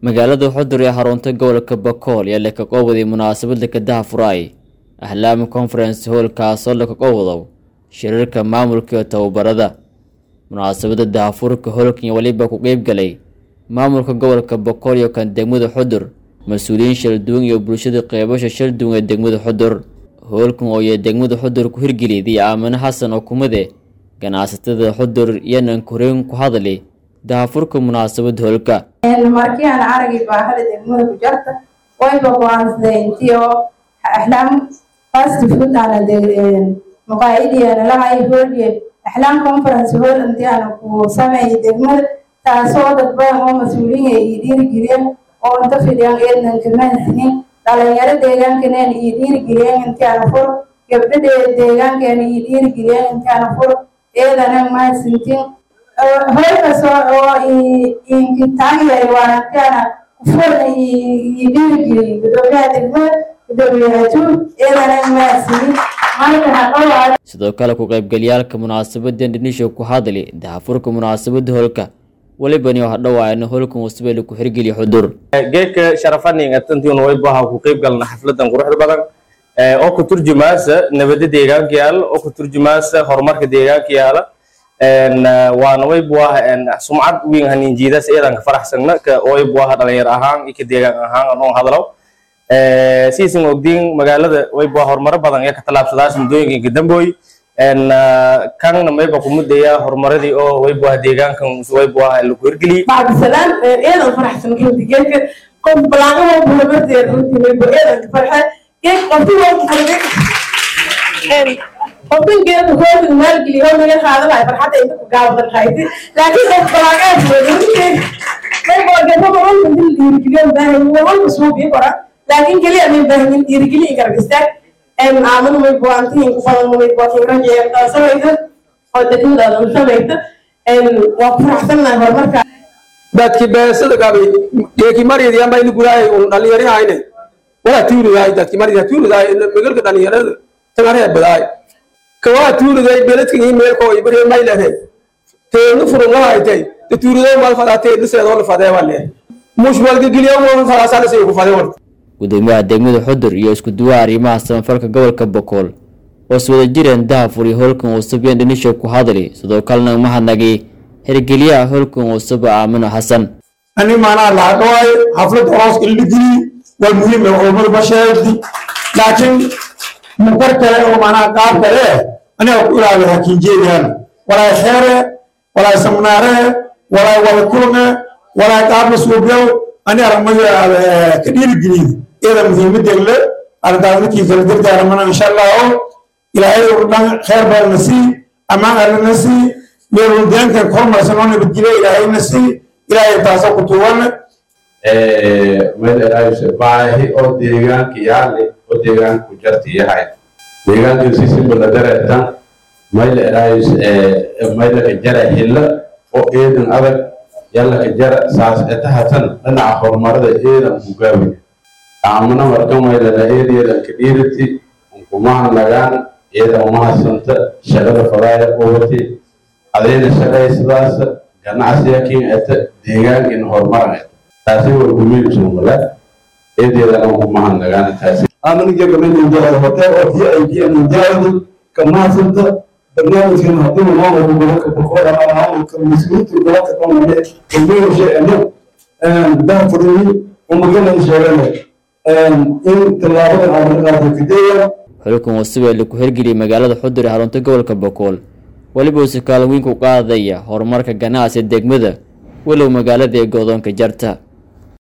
magaalada xudur ee xarunta gobolka bakool ayaa laka qowday munaasabad lakadaha furaay ahlaama conference hall kaasoo laka qowdow shirarka maamulka iyo tababarada munaasabada dahafurka holkan weliba ku qeyb galay maamulka gobolka bakool iyo kan degmada xudur mas-uuliyiin shalduwan iyo bulshada qeybasha shalduwan ee degmada xudur hoolkan oo iyo degmada xudur ku hirgeliyday aamine xasan oo kumide ganacsatada xudur iyonan koreen ku hadli dahafurka munaasabad hoolka markii aan aragay baahada degmada ku jarta wayba go-aansaday intii oo axlaam fast food aana maqaacidiyaana lahay hooliye axlaam conference hall intii aana ku sameeyay degmada taasoo dad badan oo mas-uuliyiin ay dhiirigeliyeen oo inta fidhiyaan eednan kamanaxnin dhalinyaro deegaankaneen iyo dhiirigeliyeen intii aana fur gabdho deegaankeena iyo dhiirigeliyeen intii aana fur eedana mahadsantiin hoolkaas oo inkitaagyahay waana intii aana kufurna iyo dhiirigeliyey gudoomiyaha degmada gudoomiyaha tuul eedana mahadsanin sidoo kale ku qaybgalyaalka munaasabadan dhinisho ku hadli dahafurka munaasabada hoolka walibani waxa dhawaayana hoolkan wasbeele ku xirgeliya xudur geedka sharafaninga tantiina waybaha ku qayb galna xafladan quruxda badan oo ku turjumaasa nabada deegaanka yaala oo ku turjumaasa horumarka deegaanka yaala waana waybuaha sumcad weyn haninjiidaas eedanka faraxsagna ka waybuaha dhalinyar ahaan iyo ka deegaan ahaan anoo hadlo siisan ogdiin magaalada waybuwa horumaro badan ee ka tallaabsadaas muddooyinka dambooy kanna mayba kumudaya horumaradii oo waybuwaha deegaankan waybuwaha lagu hirgeliyey bacdisalaan eedan faraxsan runti geedka qof balaaqada bulamadeed runti waybu eedanka farxa geed qofti qofkan geedka hooda maalgeliy oo naga qaadanayo farxadda inta ku gaawadan haydi laakiin qof balaaqaad waybuwa geedada walba dil dhiirigeliyo baahan walba suubii kora laakiin keliya may baahanin dhiirigeli garab istaag aamin may buantiin ku badan may buatinrajeertaa samaysa oo degmadaada samaysa waa ku faraxsannahay horumarka dadki beesada gabi geeki mariyadi amba ini guraay un dhalinyari hayne wala tuuridaay dadki mariyadi tuuridaay megalka dhalinyarada tangaree badaay kawaa tuuriday beledkan ii meelko ibari maylere teenu furun lahaytay te tuuriday mal fadaa teenu seedoo lafadee wale mush walgagiliyo mo fadaasana say ku fadee warta gudoomiyaha degmada xudur iyo isku duwaha arrimaha samafalka gobolka bokool oo is wada jireen dahafur iyo hoolkan wasabyan dhinisho ku hadli sidoo kalena mahadnagay hirgeliyaha hoolkan wasaba aamino xasan ani maanaa laadhawaayo xafladda hoos illigili waa muhiim ee horumar basheedi laakiin munkar kale oo maanaa qaab kale aniga ku ilaaliyo hakiinjeedaan walaay kheere walaay samnaare walaay wada kulme walaay qaabla suubyow ani aramayo ka dhiirigeliyo iyada muhiimadeed le arrintaas markii kala dardaaramana insha allahu ilaahay oo dhan kheer baadna sii ammaan allana sii meelwadaankan kormarsan oo nabadgelyo ilaahayna sii ilaahay taasoo ku tuugan baahi oo deegaanka yaale oo deegaanka ku jarta yahay deegaanka sisimbala dareertan mayla eraayus maylaka jara hilla oo eedan adag yallaka jara saas etahatan dhinaca horumarada eedan hugaawi aamuna marka maylana eedeedan ka dhiirati unkumahan lagaan eedan umahasanta shaqada fadaaya qowati adayna shaqaysadaas ganacsiga kin eta deegaankin horumaran eta taasi waa gumiilsumala eedeedana unkumahan lagaan taasi aanan jagamayninjaalada hotel oo tii ay kiyaninjaaladu kamahasanta barnaamijkan haddii maamulka gobolka boqol ama maamulka mas-uuliyiinta gobolka dhamane kalmeesha eno dahfurni umagalan sheegane in tallaabadan aan qaado kadeeya xulkan wasabelle ku hirgeliyay magaalada xudur ee xarunta gobolka bokool weliba uuse kaalin weyn ku qaadaya horumarka ganacsiga degmada walow magaalada ee godoonka jarta